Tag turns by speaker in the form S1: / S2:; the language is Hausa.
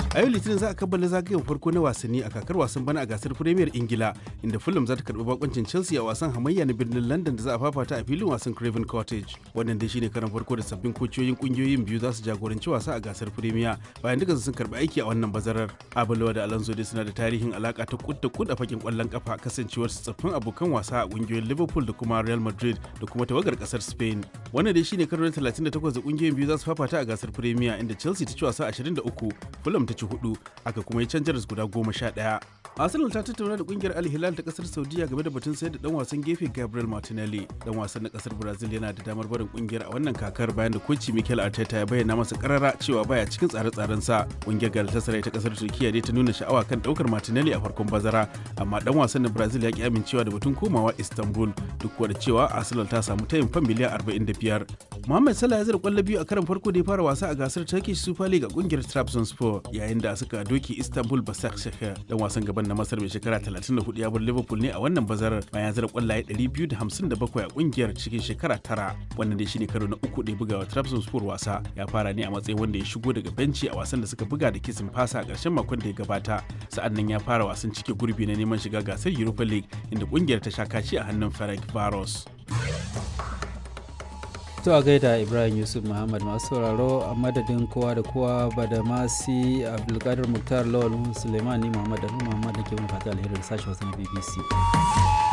S1: a yau litinin za a kammala zagayen farko na wasanni a kakar wasan bana a gasar premier ingila inda fulham za ta karbi bakoncin chelsea a wasan hamayya na birnin london da za a fafata a filin wasan craven cottage wannan dai shine karan farko da sabbin kociyoyin kungiyoyin biyu za su jagoranci wasa a gasar premier bayan duka sun karbi aiki a wannan bazarar abulawa da alonso dai suna da tarihin alaka ta kud da kud a fakin kwallon kafa kasancewar su tsaffin abokan wasa a kungiyoyin liverpool da kuma real madrid da kuma tawagar kasar spain wannan dai shine karo na 38 da kungiyoyin biyu za su fafata a gasar premier inda chelsea ta ci wasa 23 fulham ta ci hudu aka kuma yi canjar guda goma sha ɗaya. Arsenal ta tattauna da kungiyar Al Hilal ta kasar Saudiya game da batun sayar da dan wasan gefe Gabriel Martinelli. Dan wasan na kasar Brazil yana da damar barin kungiyar a wannan kakar bayan da koci Mikel Arteta ya bayyana masa karara cewa baya cikin tsare-tsaren sa. Kungiyar Galatasaray ta kasar Turkiya dai ta nuna sha'awa kan daukar Martinelli a farkon bazara, amma dan wasan na Brazil ya ki amincewa da batun komawa Istanbul duk da cewa Arsenal ta samu tayin fan miliyan 45. Mohamed Salah ya zira kwallo biyu a karan farko da ya fara wasa a gasar Turkish Super League a kungiyar Trabzonspor yayin da suka doki Istanbul Basaksehir dan wasan gaban na Masar mai shekara 34 ya bar Liverpool ne a wannan bazarar bayan zira kwallaye 257 a kungiyar cikin shekara tara. Wannan dai shine karo na uku da ya buga wa Trabzonspor wasa. Ya fara ne a matsayin wanda ya shigo daga benci a wasan da suka buga da kisin fasa a ƙarshen makon da ya gabata. Sa'an nan ya fara wasan cike gurbi na neman shiga gasar Europa League inda kungiyar ta sha kaci a hannun Ferenc Varos.
S2: To a gaida Ibrahim Yusuf Muhammad masu sauraro a madadin kowa da kowa ba da masi Abdulkadir Muktar Lawal Suleiman ni Muhammad da Muhammad da ke mun fata alheri da sashen wasu na BBC.